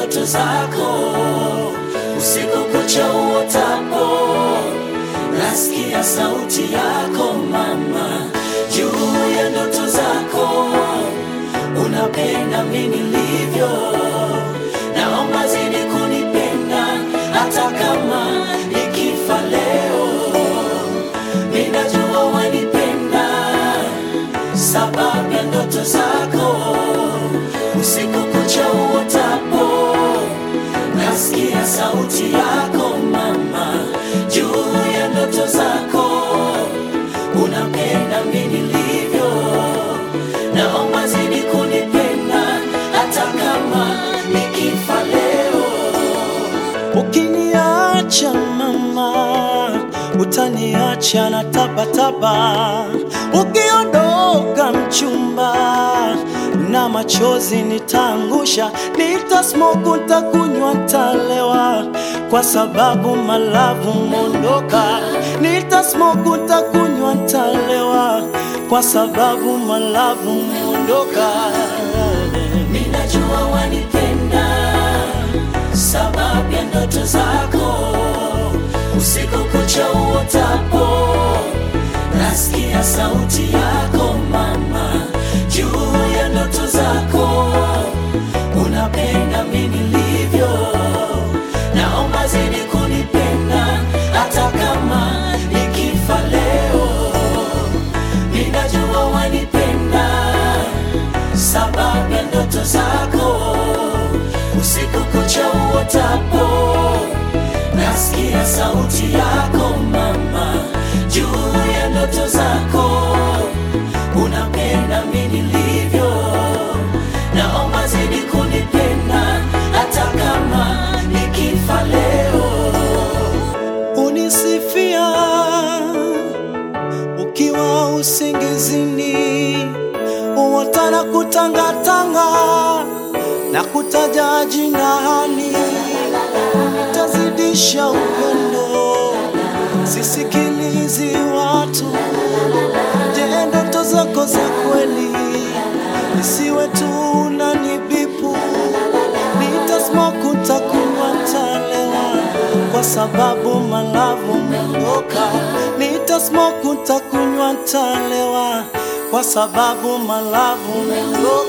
ndoto zako usiku kucha uotapo, nasikia sauti yako mama, juu ya ndoto zako. Unapenda mimi nilivyo, naomba zidi kunipenda, hata kama nikifa leo. Ninajua wanipenda sababu ya ndoto zako, usiku kucha uotapo, nasikia sauti yako mama, juu ya ndoto zako. Unapenda mimi nilivyo, naomba zidi kunipenda, hata kama nikifa leo. Ukiniacha mama, utaniacha na tapatapa. Ukiondoka mchumba, na machozi nitaangusha, nitasmoke, nitakunywa, nitalewa, kwa sababu malavu mondoka. Nitasmoke, nitakunywa, nitalewa, kwa sababu malavu mondoka. Ninajua wanipenda sababu ya ndoto zako, usiku kucha uotapo, nasikia sauti yako mama, juu ya ndoto zako. Unapenda mimi nilivyo, naomba zidi kunipenda, hata kama nikifa leo. Ninajua wanipenda sababu ya ndoto zako, usiku kucha uotapo, nasikia sauti yako mama, juu ya ndoto zako. Unapenda mimi nilivyo, naomba zidi kunipenda, hata kama nikifa leo. unisifia ukiwa usingizini, uotana kutangatanga na kutaja jinani, nitazidisha upendo, sisikilizi watu. Je, ndoto zako za kweli nisiwe tu unanibipu nitasmoke, nitakunywa, nitalewa kwa sababu malavu mondoka. Nitasmoke, nitakunywa, nitalewa kwa sababu malavu mondoka.